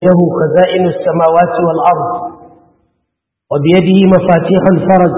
له خزائن السماوات والأرض وبيده مفاتيح الفرج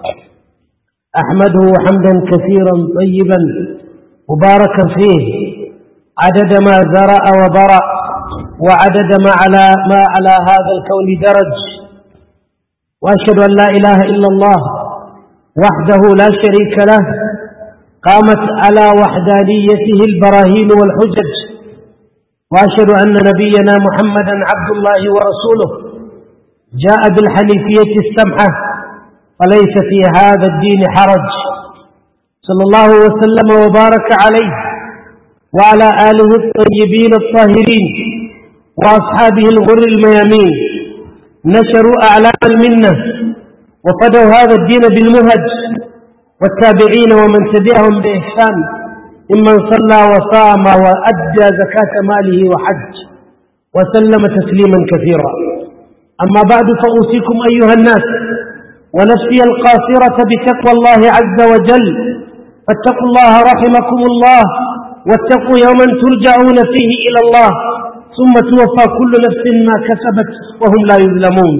أحمده حمدا كثيرا طيبا مباركا فيه عدد ما زرع وبرأ وعدد ما على, ما على هذا الكون درج وأشهد أن لا إله إلا الله وحده لا شريك له قامت على وحدانيته البراهين والحجج وأشهد أن نبينا محمدا عبد الله ورسوله جاء بالحنيفية السمحة فليس في هذا الدين حرج صلى الله وسلم وبارك عليه وعلى آله الطيبين الطاهرين وأصحابه الغر الميامين نشروا أعلام المنة وفدوا هذا الدين بالمهج والتابعين ومن تبعهم بإحسان ممن صلى وصام وأدى زكاة ماله وحج وسلم تسليما كثيرا أما بعد فأوصيكم أيها الناس ونفسي القاصرة بتقوى الله عز وجل فاتقوا الله رحمكم الله واتقوا يوما ترجعون فيه إلى الله ثم توفى كل نفس ما كسبت وهم لا يظلمون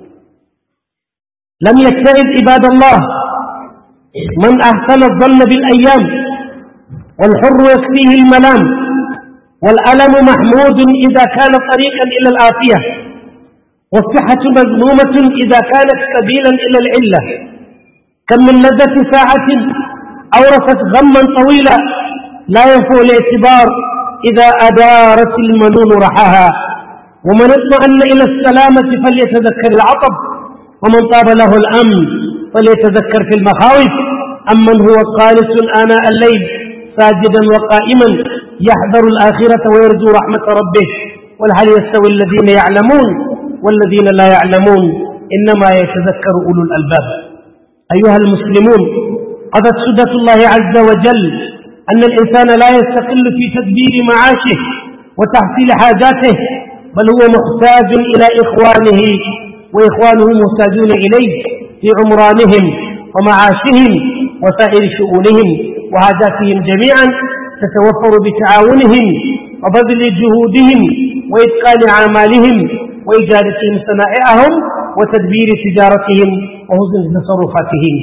لم يتعب عباد الله من أحسن الظن بالأيام والحر يكفيه الملام والألم محمود إذا كان طريقا إلى الآفية والصحة مذمومة إذا كانت سبيلا إلى العلة كم من لذة ساعة أورثت غما طويلا لا ينفع الاعتبار إذا أدارت المنون رحاها ومن اطمأن إلى السلامة فليتذكر العطب ومن طاب له الأمن فليتذكر في المخاوف أمن هو قانس آناء الليل ساجدا وقائما يحذر الآخرة ويرجو رحمة ربه والهل يستوي الذين يعلمون والذين لا يعلمون إنما يتذكر أولو الألباب أيها المسلمون قضت سدة الله عز وجل أن الإنسان لا يستقل في تدبير معاشه وتحصيل حاجاته بل هو محتاج إلى إخوانه وإخوانه محتاجون إليه في عمرانهم ومعاشهم وسائر شؤونهم وهاجاتهم جميعا تتوفر بتعاونهم وبذل جهودهم وإتقان أعمالهم وإجادتهم صنائعهم وتدبير تجارتهم وحسن تصرفاتهم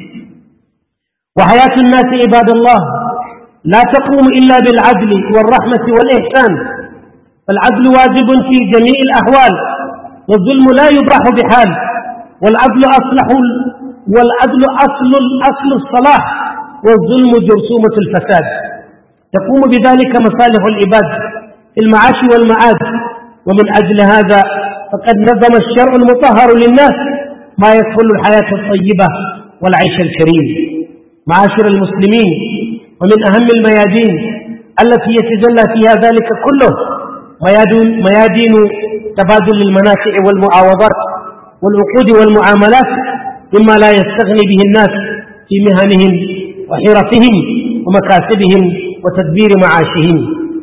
وحياة الناس عباد الله لا تقوم إلا بالعدل والرحمة والإحسان فالعدل واجب في جميع الأحوال والظلم لا يباح بحال والعدل أصلح والعدل أصل أصل الصلاح والظلم جرثومة الفساد تقوم بذلك مصالح العباد في المعاش والمعاد ومن أجل هذا فقد نظم الشرع المطهر للناس ما يدخل الحياة الطيبة والعيش الكريم معاشر المسلمين ومن أهم الميادين التي يتجلى فيها ذلك كله ميادين, ميادين تبادل المنافع والمعاوضات والعقود والمعاملات مما لا يستغني به الناس في مهنهم وحرفهم ومكاسبهم وتدبير معاشهم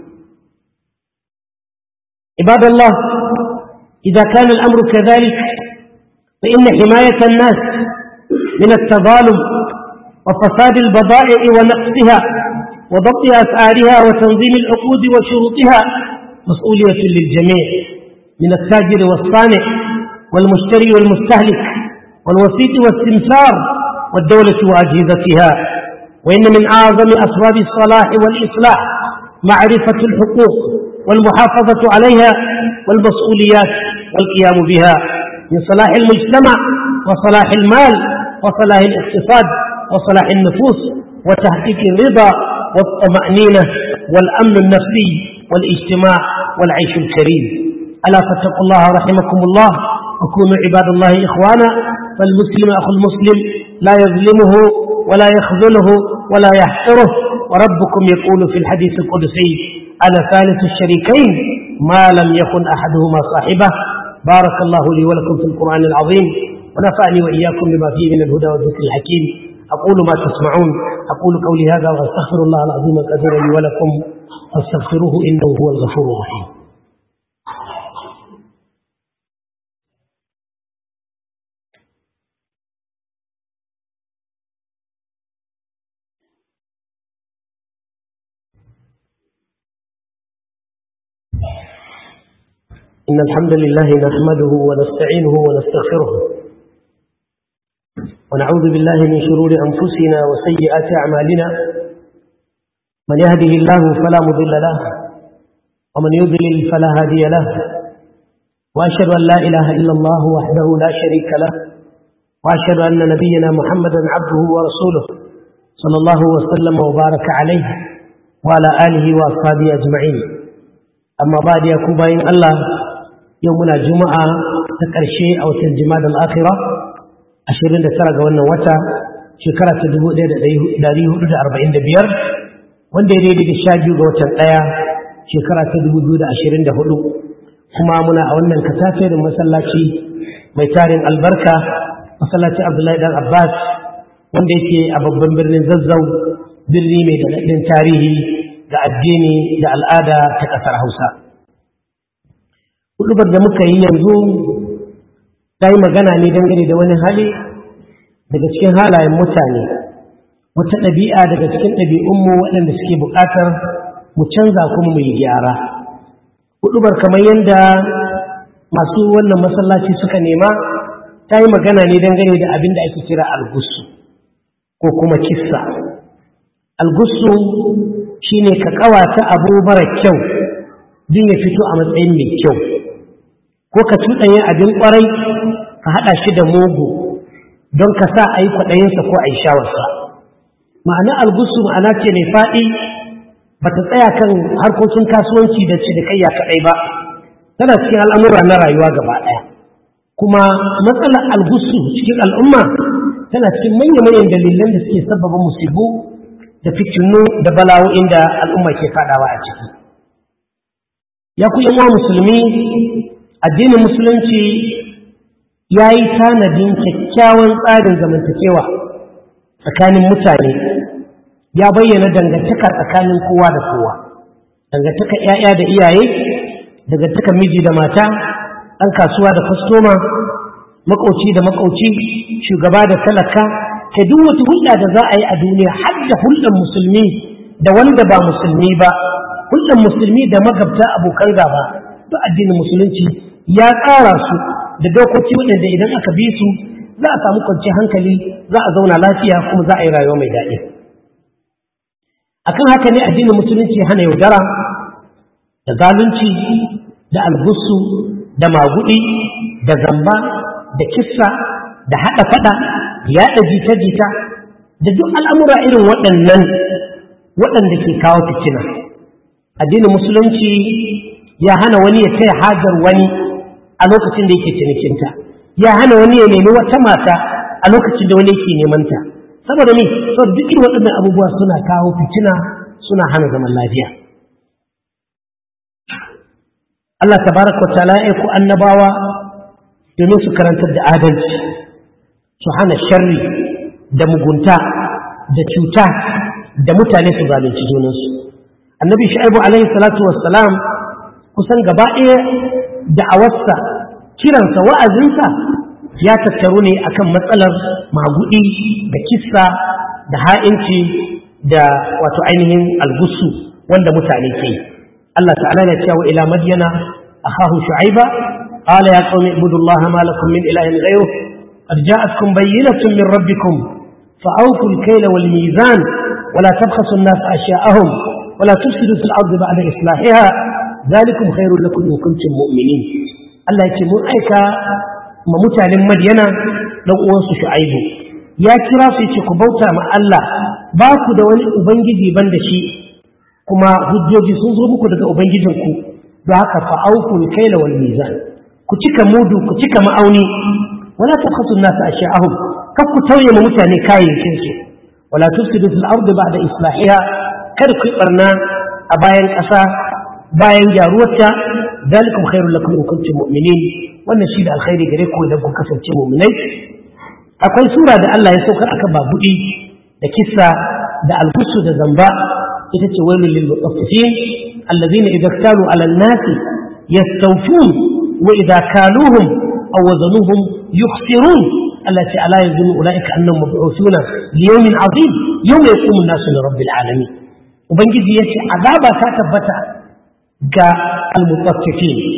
عباد الله إذا كان الأمر كذلك فإن حماية الناس من التظالم وفساد البضائع ونقصها وضبط أسعارها وتنظيم العقود وشروطها مسؤولية للجميع من التاجر والصانع والمشتري والمستهلك والوسيط والسمسار والدولة وأجهزتها وإن من أعظم أسباب الصلاح والإصلاح معرفة الحقوق والمحافظة عليها والمسؤوليات والقيام بها من صلاح المجتمع وصلاح المال وصلاح الاقتصاد وصلاح النفوس وتحقيق الرضا والطمأنينة والأمن النفسي والاجتماع والعيش الكريم ألا فاتقوا الله رحمكم الله وكونوا عباد الله إخوانا فالمسلم أخو المسلم لا يظلمه ولا يخذله ولا يحقره وربكم يقول في الحديث القدسي أنا ثالث الشريكين ما لم يكن أحدهما صاحبه بارك الله لي ولكم في القرآن العظيم ونفعني وإياكم بما فيه من الهدى والذكر الحكيم أقول ما تسمعون أقول قولي هذا وأستغفر الله العظيم القدير لي ولكم فاستغفروه إنه هو الغفور الرحيم إن الحمد لله نحمده ونستعينه ونستغفره ونعوذ بالله من شرور أنفسنا وسيئات أعمالنا من يهده الله فلا مضل له ومن يضلل فلا هادي له وأشهد أن لا إله إلا الله وحده لا شريك له وأشهد أن نبينا محمدا عبده ورسوله صلى الله وسلم وبارك عليه وعلى آله وأصحابه أجمعين أما بعد يا كوباين الله يومنا جمعة تكرشي أو تنجماد الآخرة أشيرين دسرق وانا وتا شكرا تدبو داريه دا أربعين دبير وان دي دي دي شاجو غوتا الآية شكرا تدبو دا أشيرين دهدو كما منا أولنا الكتافر مسلاتي ميتارين البركة مسلاتي عبد الله بن عباس wanda yake a babban birnin zazzau birni mai daɗaɗɗen tarihi da addini da al'ada ta ƙasar hausa hudubar da muka yi yanzu ta yi magana ne dangane da wani hali daga cikin halayen mutane wata ɗabi'a daga cikin ɗabi'unmu waɗanda suke buƙatar mu canza kuma mu yi gyara hudubar kamar yadda masu wannan masallaci suka nema ta yi magana ne dangane da abin da ake kira algusu ko kuma kissa algusu shine ka kawata abu mara kyau din ya fito a matsayin mai kyau ko ka tuɗanya abin ƙwarai ka haɗa shi da mugu don ka sa a yi kwaɗayinsa ko a yi shawarsa ma'ana algusu ma'ana ce mai faɗi ba ta tsaya kan harkokin kasuwanci da cinikayya kaɗai ba tana cikin al'amura na rayuwa gaba ɗaya kuma matsalar algusu cikin al'umma tana cikin manya-manyan dalilan da suke sababa musibu da fitinu da bala'o'in da al'umma ke fadawa a ciki ya ku yan musulmi addinin musulunci ya yi tanadin kyakkyawan tsarin zamantakewa tsakanin mutane ya bayyana dangantaka tsakanin kowa da kowa dangantaka 'ya'ya da iyaye dangantaka miji da mata ɗan kasuwa da kwastoma makauci da makauci shugaba da talaka ta duk wata hulɗa da za a yi a duniya har da hulɗar musulmi da wanda ba musulmi ba hulɗar musulmi da magabta abokan gaba duk addinin musulunci ya tsara su da dokoki waɗanda idan aka bi su za a samu kwanciyar hankali za a zauna lafiya kuma za a yi rayuwa mai daɗi akan haka ne addinin musulunci hana yaudara da zalunci da algusu da magudi da zamba da kissa da haɗa faɗa yaɗa jita-jita da duk al'amura irin waɗannan waɗanda ke kawo fitina addinin musulunci ya hana wani ya taya hajar wani a lokacin da yake cinikinta ya hana wani ya nemi wata mata a lokacin da wani yake nemanta saboda ne saboda duk irin waɗannan abubuwa suna kawo fitina suna hana zaman lafiya Allah tabaraka wa ta'ala ya ku annabawa domin su karantar da adalci su hana sharri da mugunta da cuta da mutane su zalunci junansu annabi shu'aibu alaihi salatu wassalam kusan gaba ɗaya da'awarsa kiransa wa'azinsa ya tattaru ne akan matsalar magudi da kissa da ha'inci da wato ainihin algusu wanda mutane ke yi Allah ta'ala na cewa ila madyana akhahu shu'aiba قال يا قوم اعبدوا الله ما لكم من إله غيره قد جاءتكم بينة من ربكم فأوفوا الكيل والميزان ولا تبخسوا الناس أشياءهم ولا تفسدوا في الأرض بعد إصلاحها ذلكم خير لكم إن كنتم مؤمنين الله يتمون أيكا ما متعلم مدينة لو أوصوا شعيبه يا كرا في بوتا مع الله باكو دولي أبنجي بندشي كما هجوجي سنزو daga ubangijinku don haka fa'auku kaila wal mizan ku cika mudu ku cika ma'auni wala tabkhasu an-nas ashiya'ahum kar ku tauye ma mutane kayayyakin su wala tufsidu fil ardi ba'da islahiha kar ku barna a bayan ƙasa bayan gyaruwarta dalikum khairul lakum in kuntum mu'minin wannan shi da alkhairi gare ku idan ku kasance mu'minai akwai sura da Allah ya saukar akan babudi da kissa da alkusu da zamba ita ce wailul lil mutaffifin alladhina idza ktalu ala an-nasi yastawfun وإذا كالوهم أو وزنوهم يخسرون التي ألا يظن أولئك أنهم مبعوثون ليوم عظيم يوم يقوم الناس لرب العالمين وبنجد يتي عذابا كاتبتا جاء المطففين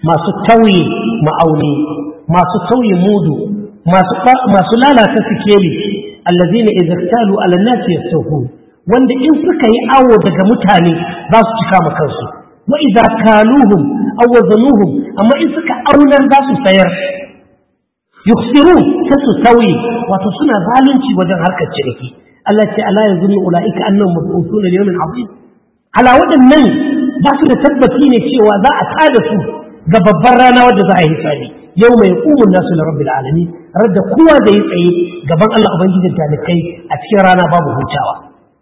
masu tauye ma'auni masu tauye mudu masu lalata sikeli allazina idza talu ala nasi yastawfun wanda in suka yi awo daga mutane za su cika ma kansu wa idza kaluhum aw wazanuhum amma in suka aunar za su sayar yukhsirun sai su tauye wato suna zalunci wajen harkar ciniki Allah ce ala yazunnu ulaika annahum mab'uthuna li yawmin 'azim ala waɗannan ba su da tabbaci ne cewa za a tada su ga babbar rana wadda za a yi hisabi yau mai ƙumun nasu na rabbil alamin radda kowa da ya tsaye gaban Allah ubangijin talikai a cikin rana babu hutawa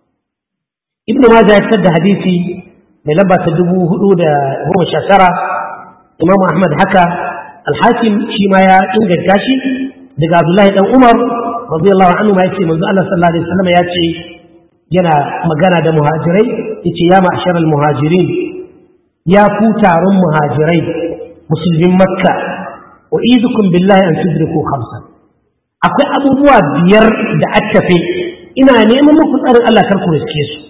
ibnu majah ya fitar da hadisi mai lamba ta dubu hudu da goma sha tara imamu ahmad haka alhakim shi ma ya inganta shi daga abdullahi dan umar radiyallahu anhu ma yace manzo Allah sallallahu alaihi wasallam ya ce yana magana da muhajirai yace ya ma'sharal muhajirin ya ku taron muhajirai musulmin makka wa idukum billahi an tudriku khamsan akwai abubuwa biyar da attafe ina neman muku tsarin Allah kar ku riske su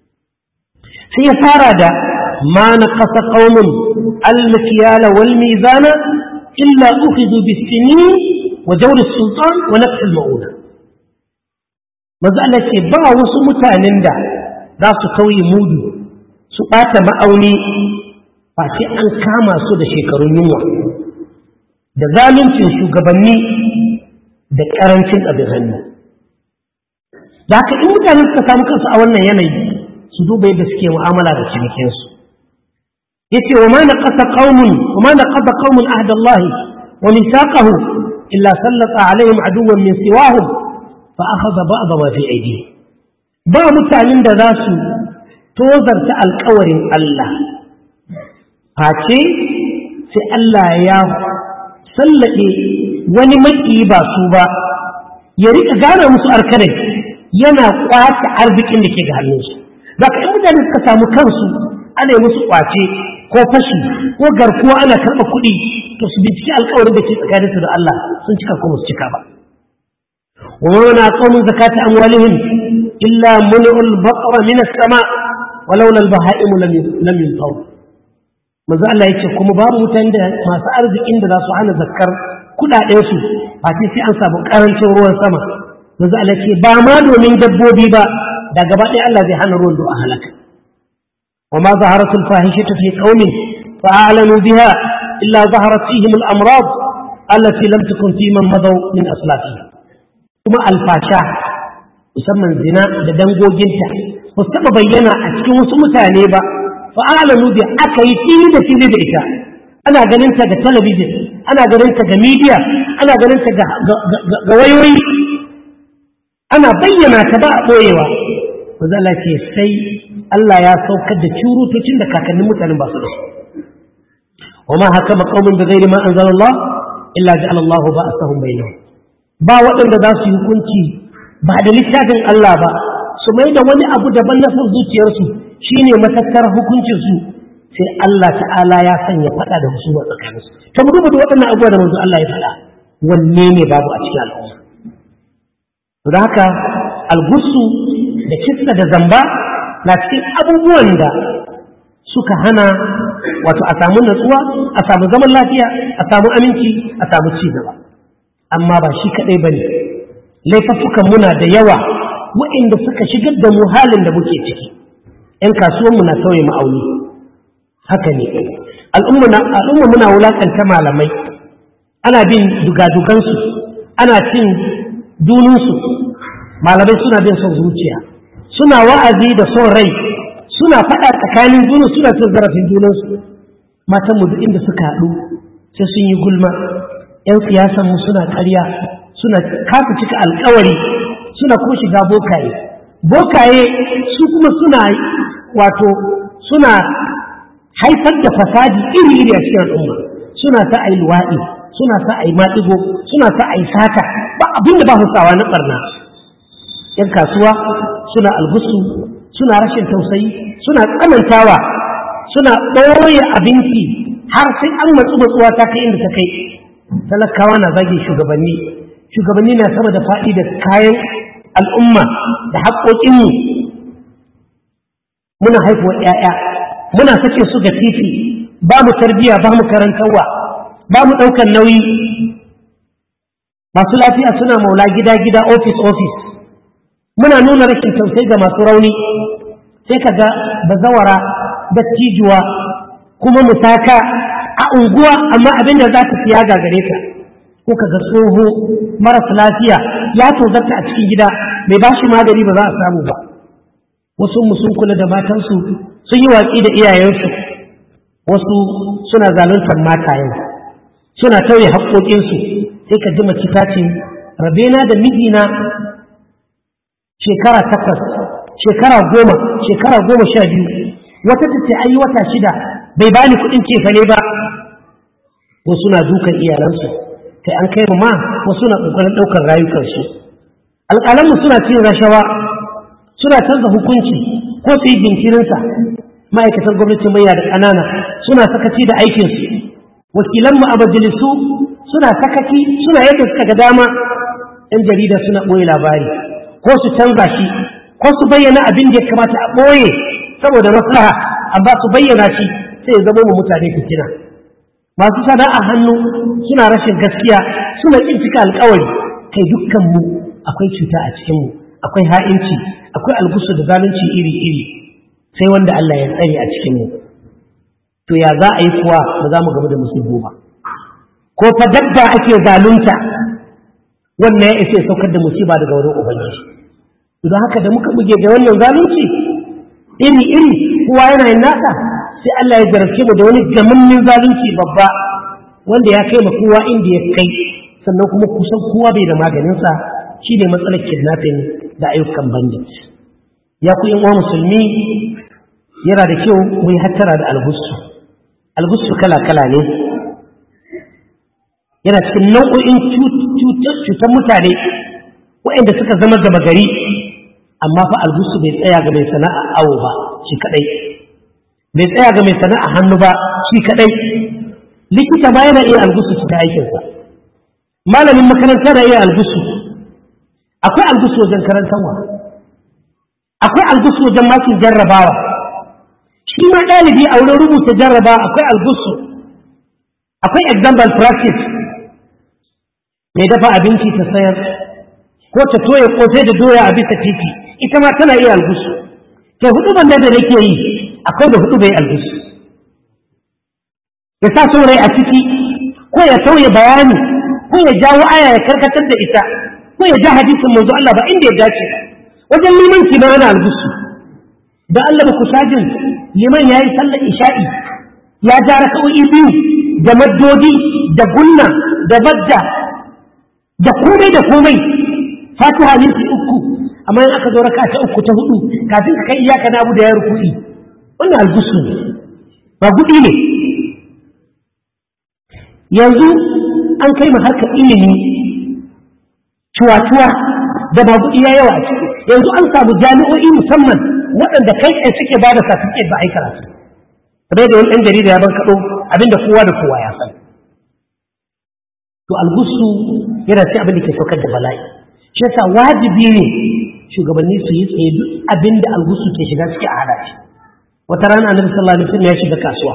sai ya fara da ma naqasa qaumun al-mikyala wal mizana illa ukhidhu bis-sinin wa jawr as-sultan wa naqs al-ma'una manzo Allah ce ba wasu mutanen da za su kauye mudu su ɓata ma'auni ba sai an kama su da shekarun yunwa da zaluncin shugabanni da ƙarancin abin hannu da haka in mutane suka samu kansu a wannan yanayi su duba yadda suke mu'amala da cinikinsu yace wa ma naqasa qaumun wa ma naqasa qaumun ahda Allah wa mithaqahu illa sallata alaihim aduwwan min siwahum fa akhadha ba'd ma fi aydihim ba mutanen da za su tozarta alkawarin Allah face sai Allah ya sallaɗe wani maki ba su ba ya rika gane musu arkanai yana kwace arzikin da ke ga hannunsu za ka mutane suka samu kansu ana musu kwace ko fashi ko garkuwa ana karɓa kuɗi to su binciki alkawarin da ke tsakaninsu da Allah sun cika ko su cika ba ومن أعطوا زكاة أموالهم إلا منعوا البقر من السماء ولولا البهائم لم لم ينطوا manzo Allah ya ce kuma babu mutane da masu arzikin da za su hana zakkar kudaden su ba sai sai an samu karancin ruwan sama manzo Allah ce ba ma domin dabbobi ba da gaba ɗaya Allah zai hana ruwan a halaka wa ma zaharat al fahishatu fi qaumin fa a'lanu biha illa zaharat fihim al amrad allati lam takun fi man madaw min aslafihim kuma alfasha musamman zina da dangoginta ba su taɓa bayyana a cikin wasu mutane ba fa'alamu bi aka yi fili da fili da ita ana ganin ta ga talabijin ana ganin ta ga media ana ganin ta ga wayoyi ana bayyana ta ba a ɓoyewa Allah ce sai Allah ya saukar da curutocin da kakannin mutanen ba su da wa ma haka maƙaumin da gairi ma anzalallah illa ja'ala Allah ba'asahum bainahum ba waɗanda za su yi hukunci ba da littafin Allah ba su mai da wani abu daban na son zuciyarsu shine matattar hukuncinsu sai Allah ta'ala ya sanya faɗa da husuma tsakaninsu ta mu duba da waɗannan abubuwa da manzo Allah ya faɗa wanne ne babu a cikin al'umma da haka algusu da kissa da zamba na cikin abubuwan da suka hana wato a samu natsuwa a samu zaman lafiya a samu aminci a samu ci gaba amma ba shi kaɗai ba ne laifuffukan muna da yawa waɗanda suka shigar da mu halin da muke ciki ‘yan kasuwanmu na sauye ma'auni haka ne al'umma muna wulaƙanta malamai ana bin dugadugansu ana cin dununsu malamai suna bin son zuciya suna wa'azi da son rai suna faɗa tsakanin junu suna cin zarafin junansu matanmu duk inda suka haɗu sai sun yi gulma 'yan siyasanmu suna ƙarya suna kasa cika alkawari suna kuma shiga bokaye bokaye su kuma suna wato suna haifar da fasadi iri-iri a cikin al'umma suna sa a yi luwaɗi suna sa a yi maɗigo suna sa a yi sata ba abin da ba su sawa na ɓarna ‘yan kasuwa suna algusu suna rashin tausayi suna tsanantawa suna ɓoye abinci har sai an matsu matsuwa ta kai inda ta kai talakawa na zage shugabanni shugabanni na sama da faɗi da kayan al'umma da haƙoƙinmu muna haifuwa ‘ya'ya muna sake su ga titi ba mu tarbiyya ba mu karantarwa ba mu ɗaukar nauyi masu lafiya suna maula gida gida ofis ofis muna nuna rashin tausayi ga masu rauni sai ka ga bazawara dattijuwa kuma musaka a unguwa amma abin da za ka siya gagare ka ko ka ga tsoho marasa lafiya ya tozarta a cikin gida mai ba shi magani ba za a samu ba wasu mu sun kula da matansu sun yi watsi da iyayensu wasu suna zaluntar matayen suna tauye haƙoƙinsu sai ka ji mace ta ce rabena da mijina shekara takwas shekara goma shekara goma sha biyu wata ta ce ayi wata shida bai bani kuɗin cefane ba wasu na dukan iyalansu kai an kai ma wasu na ƙoƙarin ɗaukar rayukansu alƙalanmu suna cin rashawa suna canza hukunci ko su yi jinkirinsa ma'aikatan gwamnati manya da ƙanana suna sakaci da aikinsu wakilanmu a majalisu suna sakaci suna yadda suka ga dama ‘yan jarida suna ɓoye labari ko su canza shi ko su bayyana abin da ya kamata a ɓoye saboda maslaha amma su bayyana shi sai ya zama mu mutane fitina masu sana'a hannu suna rashin gaskiya suna ƙin cika alƙawari kai dukkanmu akwai cuta a cikinmu akwai ha'inci akwai algusu da zalunci iri-iri sai wanda Allah ya tsare a cikinmu to ya za a yi kuwa ba za mu gaba da musulmi ba ko fa dabba ake zalunta wannan ya isa saukar da musiba daga wurin ubangiji don haka da muka buge da wannan zalunci iri-iri kowa yana yin nasa sai Allah ya jarabce mu da wani gamannin zalunci babba wanda ya kai ma kowa inda ya kai sannan kuma kusan kowa bai da maganinsa shi ne matsalar kidnapping da ayyukan bandit ya ku uwa musulmi yana da kyau mu yi hattara da algusu algusu kala-kala ne yana cikin nau'o'in cutar mutane waɗanda suka zama gama gari amma fa algusu bai tsaya ga mai sana'a awo ba shi kadai bai tsaya ga mai sana'a hannu ba shi kadai likita ba yana iya algusu ta aikinsa malamin makaranta da iya algusu akwai algusu wajen karantarwa akwai algusu wajen makin jarrabawa shi ma ɗalibi a wurin rubuta jarrabawa akwai algusu akwai example practice mai dafa abinci ta sayar ko ta toye kosai da doya a bisa titi ita ma tana iya algusu ke hudu banda da nake yi akwai da hudu bai algusu ya sa saurayi a ciki ko ya sauya bayani ko ya jawo aya ya karkatar da ita ko ya ja hadisin manzo Allah ba inda ya dace wajen liman ki ana algusu da Allah ba ku sajin liman yayi sallar isha'i ya ja raka'o'i biyu da maddodi da gunna da badda da komai da komai fatiha minti uku amma in aka zo raka ta uku ta hudu kafin ka kai iyaka na abu da ya ruku'i wannan algusu ne ba gudi ne yanzu an kai mu harkar ilimi cuwa-cuwa da ba gudi ya yawa a ciki yanzu an samu jami'o'i musamman waɗanda kai tsaye suke ba da certificate ba a yi karatu kamar da wani ɗan jarida ya ban kaɗo abinda kowa da kowa ya san to algusu yana sai abin da ke saukar da bala'i shi yasa wajibi ne shugabanni su yi tsaye duk abin da algusu ke shiga ciki a hada shi wata rana annabi sallallahu alaihi wasallam ya shiga kasuwa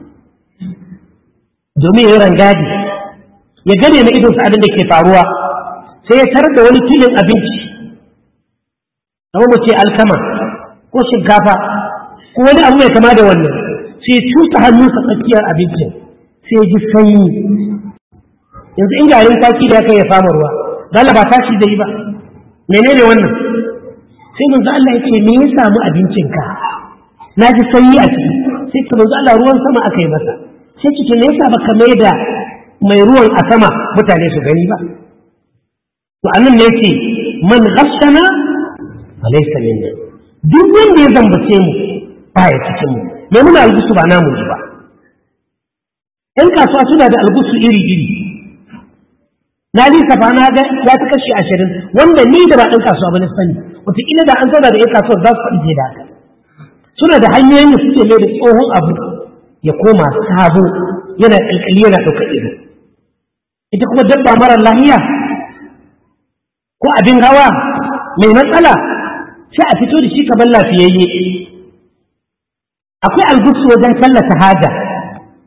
domin ya yi rangadi ya gane na idon sa abin da ke faruwa sai ya tarar da wani filin abinci kamar mu ce alkama ko shinkafa ko wani abu mai kama da wannan sai ya cusa hannunsa tsakiyar abincin sai ya ji sanyi yanzu in garin taki da aka ya fama ruwa dala ba tashi zai ba menene wannan sai manzo Allah yake me ya samu abincinka na ji sanyi a ciki sai ka manzo Allah ruwan sama aka yi masa sai kike me yasa baka mai da mai ruwan a sama mutane su gani ba to anan ne yake man ghashana falaysa minna duk wanda ya zambace mu ba ya cikin mu me muna algusu ba namu ba ‘yan kasuwa suna da algusu iri-iri na lissafa na ga ya fi kashi ashirin wanda ni da ba ɗan kasuwa ba na sani wataƙila da an zauna da ‘yan kasuwar za su faɗi da haka suna da hanyoyin da suke mai da tsohon abu ya koma sabo yana ƙalƙali yana ɗaukar ido ita kuma dabba marar lahiya ko abin hawa mai matsala sai a fito da shi kamar lafiyayye akwai algusu wajen tallata haja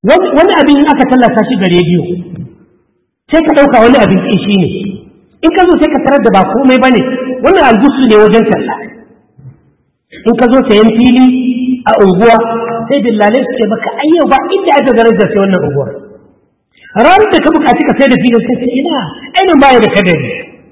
wani abin in aka tallata shi ga rediyo sai ka ɗauka wani abin shi ne in ka zo sai ka tarar da ba komai ba ne wannan algusu ne wajen talla in ka zo sayan fili a unguwa sai dillalai su ce maka ayyau ba inda aka garar da sai wannan unguwar ranar da ka buƙaci ka sai da filin sai ce ina ainihin baya da kadari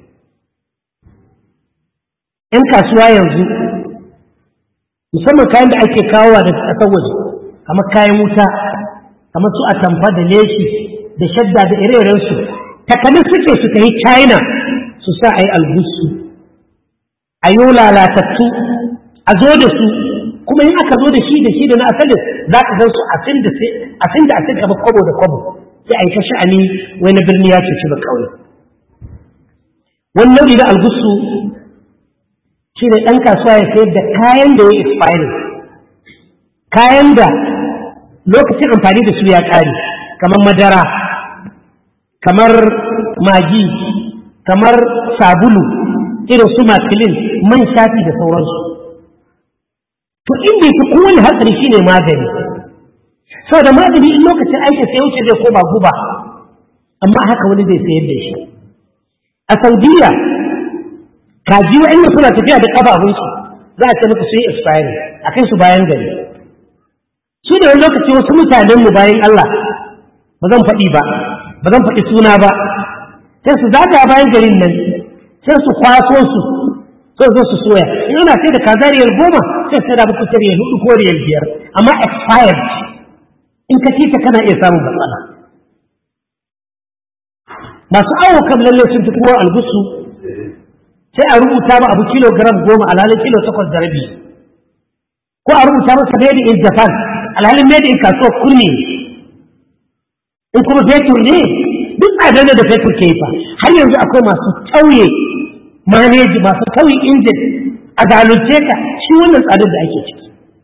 ‘yan kasuwa yanzu musamman kayan da ake kawowa da ƙasar waje kamar kayan wuta kamar su atamfa da leshi da shadda da ire-irensu takanin suke su yi china su sa a yi albusu a yi lalatattu a zo da su kuma in aka zo da shi da shi da na asalin za ka san su asin da asin kama kwabo da kwabo sai a yi ta sha'ani wani birni ya ce shi ba kawai wani nau'i na albusu shi ne ɗan kasuwa ya sayar da kayan da ya expire kayan da lokacin amfani da su ya ƙare kamar madara kamar magi kamar sabulu irin su makilin man shafi da sauransu to inda yake kowane hatsari shi ne magani sau da magani in lokacin aikin sai wuce zai koma guba amma haka wani zai sayar da shi a saudiya kaji wa'anda suna tafiya da ƙafafunsu za a ce muku su yi expiring a kai su bayan gari su da wani lokaci wasu mutanen mu bayan Allah ba zan faɗi ba ba zan faɗi suna ba sai su zaga bayan garin nan sai su kwaso su sai zo su soya in ana sai da kaza riyal goma sai sai da muku ta riyal hudu ko riyal biyar amma expired in ka ci ta kana iya samun matsala masu awo kam lalle sun fi kowa algusu sai a rubuta ba abu kilogram goma alhalin kilo takwas da rabi ko a rubuta masa made in japan alhalin made in kasuwar kurmi in kuma fetur ne duk tsadar da fetur ke fa har yanzu akwai masu tauye maneji masu tauye injin a zalunce ka shi wannan tsadar da ake ciki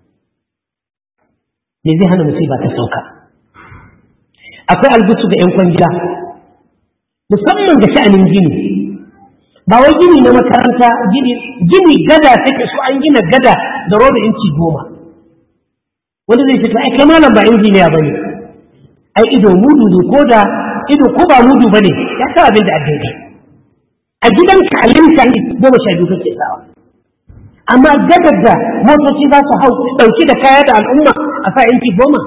me zai hana musiba ta sauka akwai albusu ga 'yan kwangila musamman ga sha'anin gini ba wai gini na makaranta gini gini gada take so an gina gada da roba inci goma wanda zai fito ai kai malam ba injiniya bane ai ido mudu ne ko da ido ko ba mudu bane ya sa abin da addini a gidan kalinta goma sha biyu kake sawa amma gadar da motoci za su hau ɗauki da kaya da al'umma a sa inci goma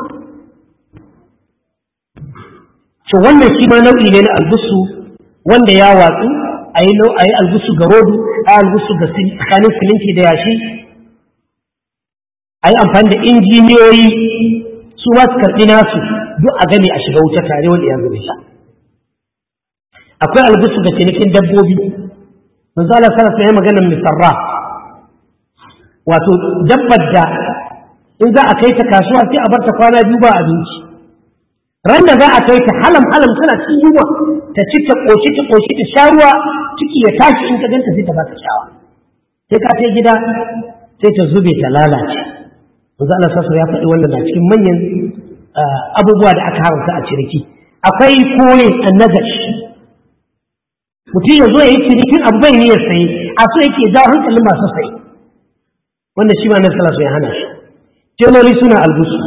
to wannan shi ma nau'i ne na albusu wanda ya watsu a yi algusu ga rodu a yi algusu ga tsakanin siminti da yashi a yi amfani da injiniyoyi su ma su karɓi nasu duk a gani a shiga wuta tare wanda ya zube sha akwai algusu ga cinikin dabbobi manzo Allah sallallahu alaihi maganar misarra wato dabbar da in za a kai ta kasuwa sai a bar ta kwana biyu ba abinci ran da za a kai ta halam halam tana cikin yunwa ta ci ta koshi ta koshi ta sha ruwa ciki ya tashi in ka ganta sai ta baka shawa sai ka kai gida sai ta zube ta lalace manzo Allah sallallahu ya faɗi wannan na cikin manyan abubuwa da aka haramta a ciniki akwai kore annajash mutum ya zo ya yi cinikin abu bai niyyar saye a so yake jawo hankalin masu saye wanda shi ma na sallallahu ya hana shi tenori suna albusu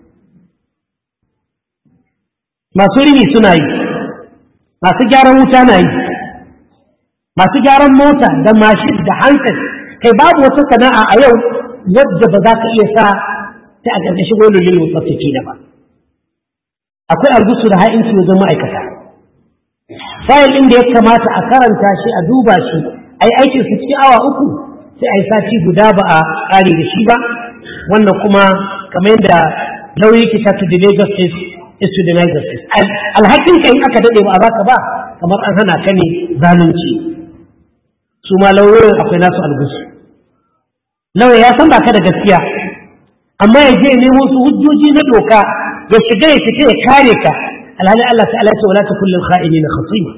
masu rini suna yi masu gyaran wuta na yi masu gyaran mota da mashin da hankali kai babu wata sana'a a yau wadda ba za ka iya sa ta a ƙarƙashin wani lullu tsaftace da ba akwai algusu da ha'inci wajen ma'aikata fayil ɗin da ya kamata a karanta shi a duba shi a yi aikin su cikin awa uku sai a yi sati guda ba a ƙare da shi ba wannan kuma kamar yadda lauyi ke ta to delay justice is to deny justice alhakin ka in aka daɗe ba a baka ba kamar an hana ka ne zalunci su ma lauyoyin akwai nasu algusu lauya ya san baka da gaskiya amma ya je nemo su hujjoji na doka ya shiga ya fita ya kare ka alhali Allah ta'ala ce wala takul lil kha'inin khasima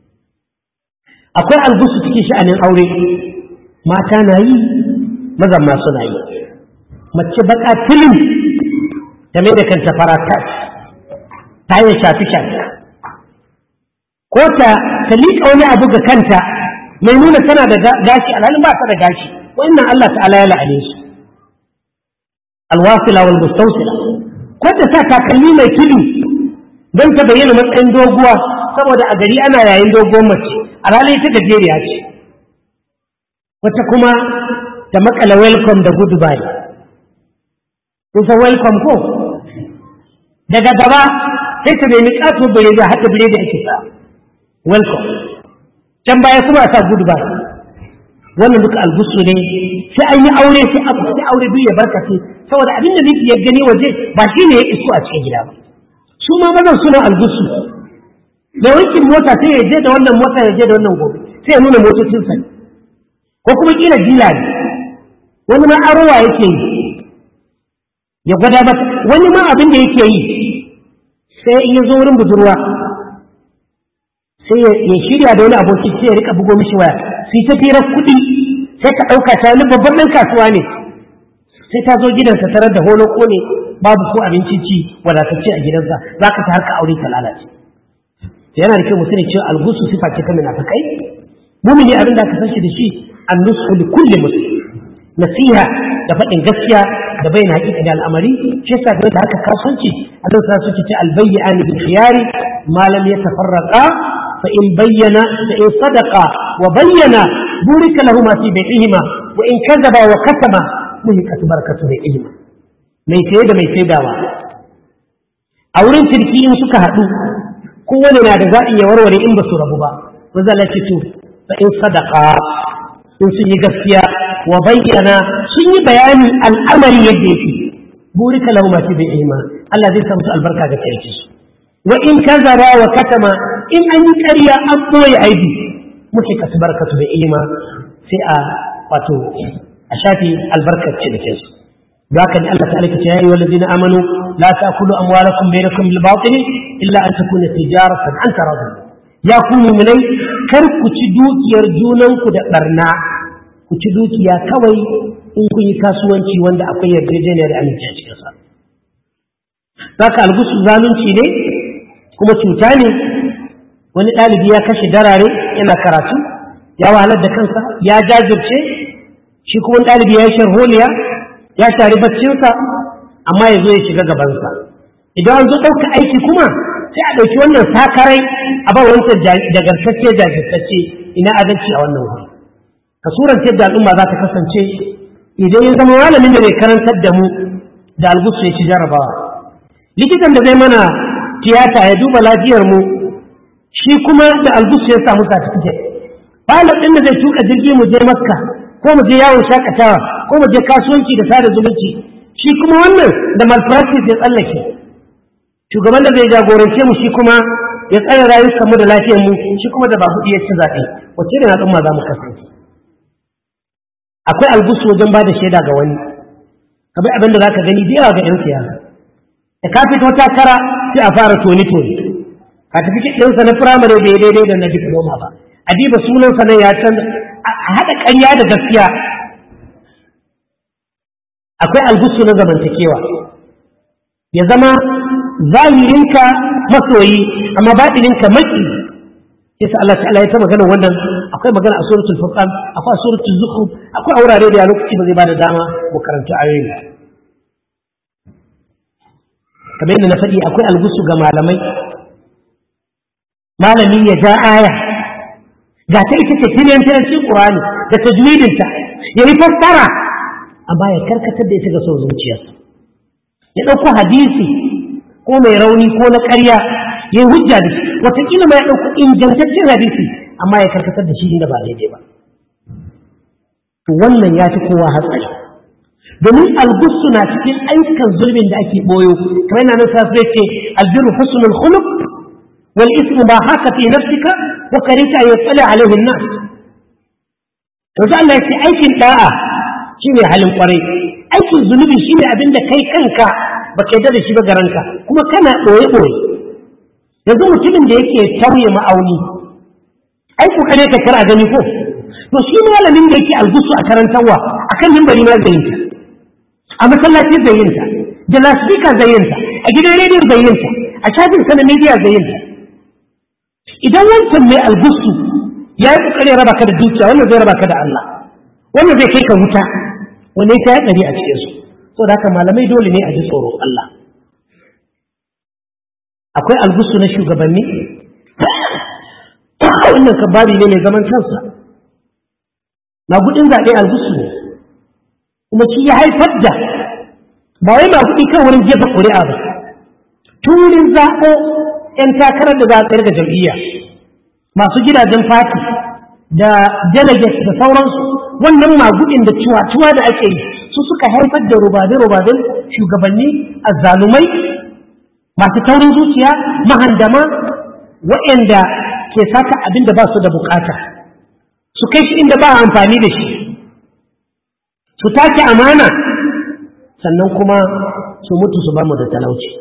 akwai algusu cikin sha'anin aure mata na yi mazan ma suna yi mace baka tilin ta mai da kanta faratas ta yi shafi shafi ko ta ta liƙa wani abu ga kanta mai nuna tana da gashi alhalin ba ta da gashi wannan Allah ta'ala ya la'ane su alwasila wal mustawsila ko ta sa takalmi mai tudu don ta bayyana matsayin doguwa saboda a gari ana yayin doguwar mace a ranar ita gajeriya ce wata kuma ta makala welcome da goodbye kun san welcome ko daga gaba sai ta nemi ƙato bare da haka bare da ake sa welcome can baya kuma a sa goodbye wannan duka algusu ne sai an yi aure sai abu sai aure biyu ya barkace saboda abin da miki ya gani waje ba shi ne ya iso a cikin gida ba su ma mazan suna algusu da wankin mota sai ya je da wannan mota ya je da wannan gobe sai ya nuna motocin sa ko kuma kila dila ne wani ma arowa yake yi ya gwada mata wani ma abin da yake yi sai in ya zo wurin budurwa sai ya shirya da wani aboki sai ya rika bugo mishi waya su yi ta firar kuɗi sai ka ɗauka ta wani babban ɗan kasuwa ne sai ta zo gidansa tarar da holo ko ne babu ko abinci ci wadatacce a gidansa za ka ta harka aure ta lalace yana da kyau mu sani cewa algusu sifa ce ta munafikai mumini abin da aka san shi da shi annusu li kulli muslim nasiha da faɗin gaskiya da bayyana haƙiƙa da al'amari shi yasa game da harkar kasuwanci a zan sa suke ce albayyani bil khiyari ma lam yatafarraqa fa in bayyana fa in sadaqa wa bayyana burika lahuma fi bai'ihima wa in kadaba wa katama muhiqat barakatu bai'ihima mai saye da mai saidawa a wurin cirki in suka haɗu kowane na da zaɓi ya warware in ba su rabu ba maza Allah ce to fa in sadaqa in sun yi gaskiya wa bayyana sun yi bayani al'amari yadda yake burika lahu ma fi bai'ihima Allah zai samu albarka ga kirki su wa in kazara wa katama in an yi ƙarya an boye aibi muke kasu barkatu bai'ihima sai a wato a shafi albarkar cinikin su ذاك الله تعالى يا أيها الذين آمنوا لا تأكلوا أموالكم بينكم بالباطل إلا أن تكون تجارة عن تراض يا كون مني كركو تدوك يرجونك دبرنا ku ci dukiya kawai in kun yi kasuwanci wanda akwai yarjejeniyar aminci a cikinsa. Za ka algusu zalunci ne kuma cuta ne wani ɗalibi ya kashe darare yana karatu ya wahalar da kansa ya jajirce shi kuma ɗalibi ya yi sharholiya ya shari baccinsa amma ya zo ya shiga gabansa idan an zo ɗauka aiki kuma sai a ɗauki wannan sakarai a ba wancan dagartacce jajirtacce ina adalci a wannan wuri ka surance yadda al'umma za ta kasance idan ya zama malamin da bai karantar da mu da algusu ya ci jarabawa likitan da zai mana tiyata ya duba lafiyar mu shi kuma da algusu ya samu certificate pilot ɗin da zai tuka jirgi mu je makka ko mu je yawon shakatawa ko mu je kasuwanci da sada zumunci shi kuma wannan da malpractice ya tsallake shugaban da zai jagorance mu shi kuma ya tsare rayukan mu da lafiyar mu shi kuma da ba kuɗi ya ci zaɓe wacce ne al'umma za mu kasance akwai algusu wajen ba da shaida ga wani kamar abin da za ka gani da yawa ga 'yan siyasa da ka fito takara sai a fara toni toni ka tafi ɗinsa na firamare bai daidai da na diploma ba a diba sunansa nan ya canza a haɗa ƙarya da gaskiya akwai algusu na zamantakewa ya zama zahirinka masoyi amma baɗininka maki yasa Allah ta'ala ya ta magana wannan akwai magana a suratul furqan akwai a suratul zukhruf akwai a wurare da ya lokaci ba zai bada dama mu karanta ayoyi kamar yadda na faɗi akwai algusu ga malamai malami ya ja aya ga ta ita ce tiliyan tilancin qur'ani da tajwidinta ya yi fassara amma ya karkatar da ita ga son zuciyarsa ya ɗauko hadisi ko mai rauni ko na ƙarya ya yi hujja da shi wataƙila ma ya ɗauko ingantaccen hadisi amma ya karkatar da shi inda ba daidai ba to wannan ya fi kowa hatsari domin algusu na cikin ayyukan zulmin da ake boyo kamar yana nan sa zai ce albirru husnul khuluq wal ismu ma haka fi nafsika wa karita an yatsali alaihi an-nas to Allah ya ce aikin da'a shine halin kwarai aikin zunubi shine abin da kai kanka baka yarda da shi ba garanka kuma kana boye boye yanzu mutumin da yake tauye ma'auni ai kokare ka kar a gani ko to shi malamin da yake algusu a karantarwa akan mimbari ma zai yinta a masallaci zai yinta da lasfika zai yinta a gidan rediyo zai yinta a shafin sa na media zai yinta idan wancan mai algusu ya yi kokari raba ka da dukiya wannan zai raba ka da Allah wannan zai kai ka wuta wannan ya ɗari a cikin su saboda haka malamai dole ne a ji tsoro Allah akwai algusu na shugabanni wannan kabari ne mai zaman kansa magudin zaɓe algusu ne kuma shi ya haifar da ba wai magudi kan wurin jefa ƙuri'a ba turin zaɓo 'yan takarar da za a tsayar da jam'iyya masu gidajen fati da delegates da sauransu wannan magudin da ciwa-ciwa da ake yi su suka haifar da rubade-rubaden shugabanni azzalumai masu taurin zuciya mahandama waɗanda ke saka abin da ba su da bukata su kai shi inda ba amfani da shi su take amana sannan kuma su mutu su mu da talauci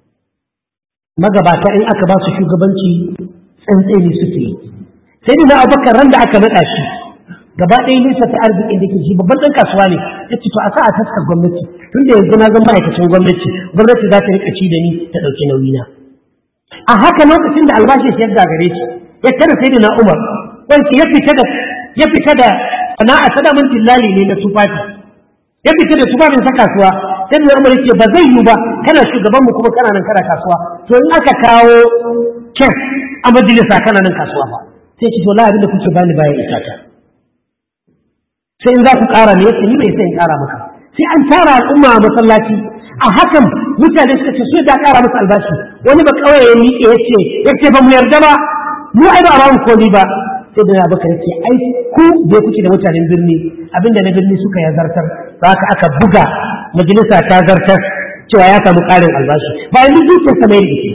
magabata in aka ba su shugabanci tsantseni suke yi sai da abubakar ran da aka naɗa shi gaba ɗaya nisa ta arzikin da ke shi babban ɗan kasuwa ne ya ce to a sa a taskar gwamnati tun da yanzu na zan ma'aikacin gwamnati gwamnati za ta riƙa ci da ni ta ɗauki nauyina a haka lokacin da albashi shi ya gagare shi ya tara sai da na umar wanke ya fita da ya fita da sana'a ta damin tillali ne na tufafi ya fita da tufafin sa kasuwa sai da umar ce ba zai yi ba kana shugaban mu kuma kana nan kana kasuwa to in aka kawo kyan a majalisa kana nan kasuwa ba sai ce to la abin da kuke bani bayan isa ta sai in za ku ƙara ne yake ni bai sai in ƙara maka sai an tara al'umma a masallaci a hakan mutane suka ce su da ƙara masa albashi wani ba kawai ya miƙe ya ce ya ce ba mu yarda ba mu ai ba a bamu koli ba sai da baka ya ce ai ku da kuke da mutanen birni abinda na birni suka ya zartar ba haka aka buga majalisa ta zartar cewa ya samu ƙarin albashi bayan duk dukiyar sa mai rikici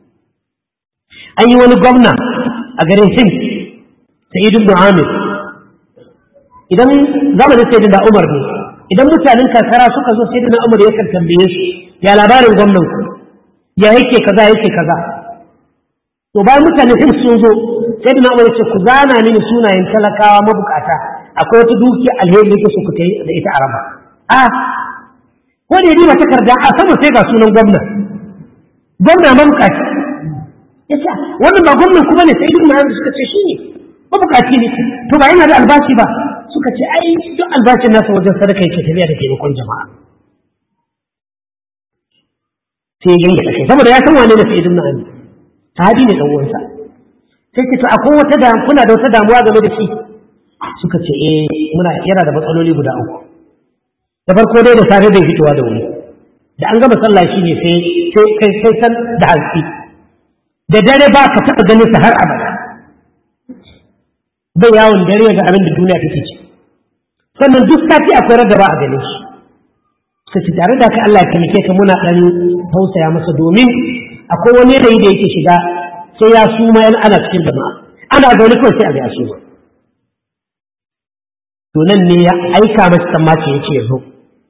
an yi wani gwamna a garin hind sa'id ibn amir idan zamanin sayyidina umar ne idan mutanen karkara suka zo sayyidina umar ya kan tambaye su ya labarin gwamnan ku ya yake kaza yake kaza to bayan mutanen hind sun zo sayyidina umar ya ce ku zana mini sunayen talakawa mabukata akwai wata dukiya alheri da yake so ku tayi da ita a raba a ko da ya takarda a sama sai ga sunan gwamna gwamna mabukaci ya ce wannan ba gwamnan ku bane sai ibn ma'an suka ce shi ne mabukaci ne to ba yana da albashi ba suka ce ai duk albashin nasa wajen sadaka yake tafiya da taimakon jama'a sai yin da kai saboda ya san wane ne sai ibn ma'an sahabi ne dan uwansa sai ce to akwai wata da kuna da wata damuwa game da shi suka ce eh muna yana da matsaloli guda uku da farko dai da safe bai fitowa da wuri da an gama sallah shi ne sai sai sai san da hantsi da dare ba ka taɓa ganin sa har abada bai yawon dare ga abin da duniya take ci sannan duk sati akwai rada ba a gane shi su ci tare da ka Allah ya taimake ka muna ɗan tausaya masa domin akwai wani yanayi da yake shiga sai ya suma yan ana cikin jama'a ana zaune kawai sai a ga ya suma to nan ne ya aika masa tsammaci ya ce ya zo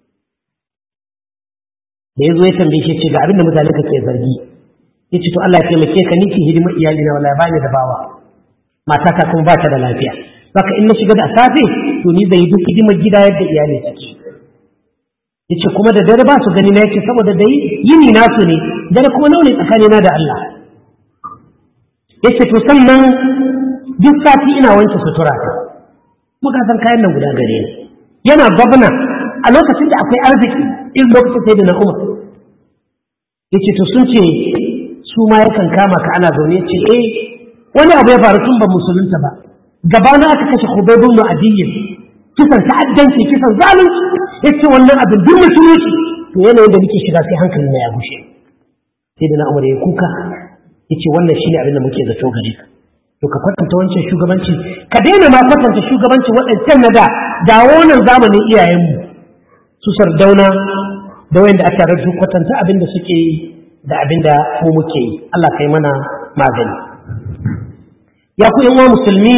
da ya zo ya tambaye shi ce ga abin da mutane kake zargi ya ce to Allah ya taimake ka ni ki hidima iyali na wallahi bani da bawa matata kuma ba ta da lafiya saka in na shiga da safe to ni zai duk hidimar gida yadda iyali take yace kuma da dare ba su gani na yace saboda dai yini nasu ne dare kuma nawa ne tsakanina da Allah yace to sannan duk sati ina wanke sutura ta muka san kayan nan guda gare ni yana gwamna a lokacin da akwai arziki in lokacin sai da na umar yace to sun ce su ma yakan kama ka ana zaune ce eh wani abu ya faru tun ba musulunta ba gabana aka kashe hubaibun mu adiyyin kisan ta'addanci kisan zalunci yace wannan abin duk musulunci to yanayin da nake shiga sai hankali na ya gushe sai da na umar ya kuka yace wannan shine abin da muke zato gare ka to ka kwatanta wancan shugabanci ka daina ma kwatanta shugabanci waɗancan na da dawo nan zamanin iyayenmu su sardauna da wanda aka rarrasu kwatanta abin da suke yi da abin da mu muke yi Allah kai mana magani ya ku yan musulmi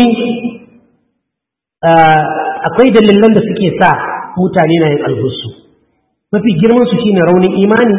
akwai dalilan da suke sa mutane na yin alhusu mafi girman su shine raunin imani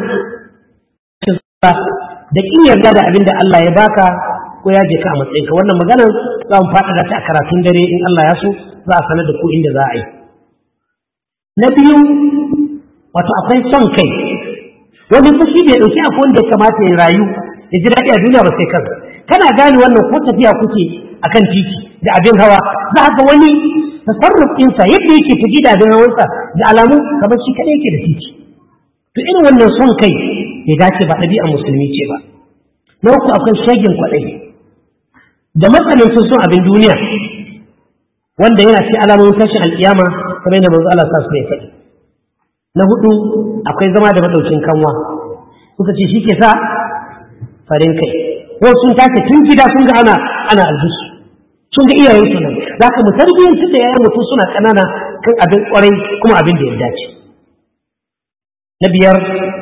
da kin yarda da abin da Allah ya baka ko ya je ka a matsayinka wannan maganar za mu faɗaɗa ta a karatun dare in Allah ya so za a sanar da ku inda za a yi na biyu wato akwai son kai wani fushi bai ɗauki akwai wanda ya kamata ya rayu ya ji daɗi a duniya ba sai kansa kana gane wannan ko tafiya kuke akan titi da abin hawa za ga wani tasarruf ɗinsa yadda yake tafi da abin hawansa da alamu kamar shi kaɗai yake da titi to irin wannan son kai bai dace ba ɗabi'ar musulmi ce ba na uku akwai shagin kwaɗayi da matsanancin son abin duniya wanda yana ce alamomin tashin alƙiyama kamar yadda manzo Allah sa su ya faɗi na hudu akwai zama da madaukin kanwa suka ce shi ke sa farin kai ko sun tace tun gida sun ga ana ana albisu sun ga iyayen su nan za ka mu tarbiyyantar da yayan mutum suna ƙanana kan abin ƙwarai kuma abin da ya dace na biyar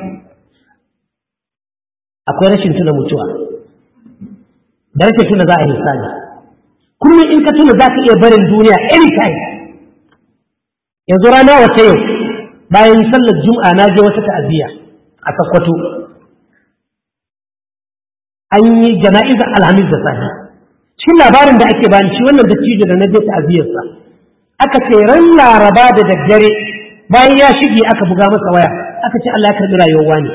akwai rashin tuna mutuwa da rashin tuna za a yi sani kullum in ka tuna za ka iya barin duniya anytime yanzu rana wata yau bayan sallar juma'a na je wata ta'aziyya a sakkwato an yi jana'izar alhamis da safe cikin labarin da ake bani shi wannan dattijo da na je ta'aziyarsa aka ce ran laraba da daddare bayan ya shige aka buga masa waya aka ce Allah ya karbi rayuwar wani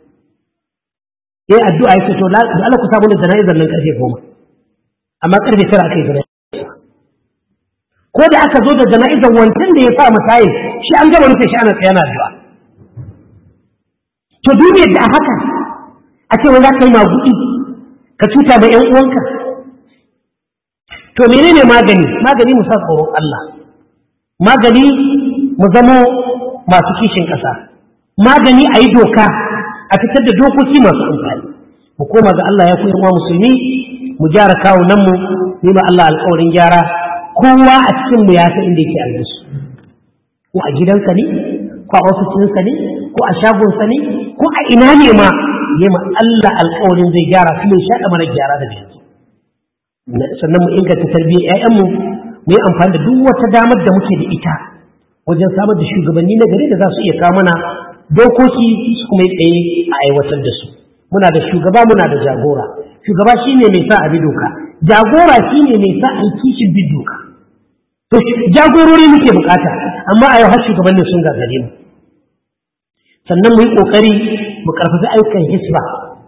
yayi addu'a ya ce to da Allah ku samu da jana'izar nan karfe goma amma karfe tara aka yi jana'izar ko da aka zo da jana'izar wancan da ya sa mataye shi an gaba rufe shi ana tsaye na addu'a to duniyar da a haka a ce wai za ka yi magudi ka cuta da ‘yan uwanka to menene magani magani mu sa tsoron Allah magani mu zamo masu kishin ƙasa magani a yi doka a fitar da dokoki masu amfani mu koma ga Allah ya koyi wa musulmi mu gyara kawunanmu mu ma Allah alƙawarin gyara kowa a cikin mu ya san inda yake albisu ko a gidansa ne ko a ofisinsa ne ko a shagonsa ne ko a ina ne ma yi ma Allah alƙawarin zai gyara su mai shaɗa mana gyara da yanzu sannan mu inganta tarbiyyar 'ya'yanmu mu yi amfani da duk wata damar da muke da ita wajen samar da shugabanni na gari da za su iya kawo mana dokoki su kuma yi tsaye a aiwatar da su muna da shugaba muna da jagora shugaba shine mai sa a bi doka jagora shine mai sa a yi kishin bin doka to jagorori muke bukata amma a yau har shugabannin sun gagare mu sannan mu yi kokari mu karfafi ayyukan hisba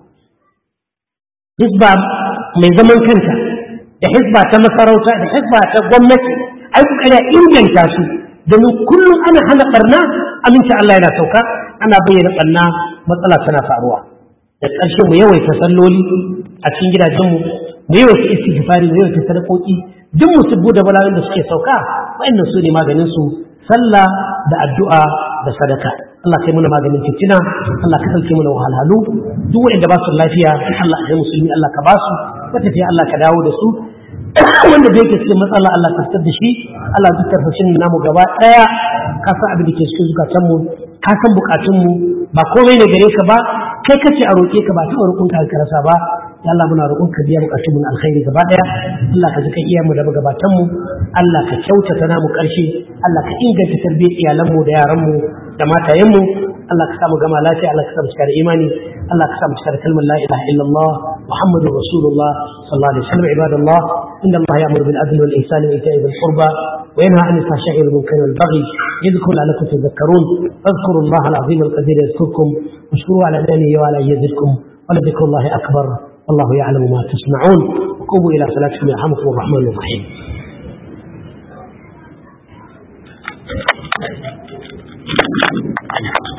hisba mai zaman kanta da hisba ta masarauta da hisba ta gwamnati ai kokari a inganta su domin kullum ana hana barna aminci Allah yana sauka ana bayyana barna matsala tana faruwa da ƙarshe mu yawaita salloli a cikin gidajenmu mu yawaita istighfari mu yawaita sadakoki duk musibbu da bala'in da suke sauka wa'annan su ne maganin su sallah da addu'a da sadaka Allah kai muna maganin fitina Allah ka sauke muna wahalhalu duk wanda ba su lafiya Allah ya musulmi Allah ka ba su matafiya Allah ka dawo da su wanda da yake cikin matsala Allah ka fitar da shi Allah duk tarfashin namu gaba daya ka san abin da ke cikin zukatan mu ka san bukatun mu ba komai ne gare ka ba kai kace a roke ka ba ta roƙon ka ka rasa ba ya Allah muna roƙon ka biya bukatun mu alkhairi gaba daya Allah ka jika iyayen mu da gabatan mu Allah ka kyautata namu karshe Allah ka inganta tarbiyyar iyalan mu da yaran mu da matayen mu Allah ka samu gama lafiya Allah ka samu cika da imani Allah ka samu cika da kalmar la ilaha illallah Muhammadur Rasulullah sallallahu alaihi wasallam ibadallah inna Allah ya'muru bil adli wal ihsani wa ita'i dhil qurba wa yanha 'anil fahsha'i wal munkari wal baghi yadhkuru la'allakum tadhakkarun fadhkuru Allah al-'azim al-qadir yadhkurkum washkuru 'ala ni'amihi wa 'ala yazidkum wa la dhikru Allah akbar والله يعلم ما تصنعون وقوموا إلى صلاتكم يرحمكم الرحمن الرحيم Thank you.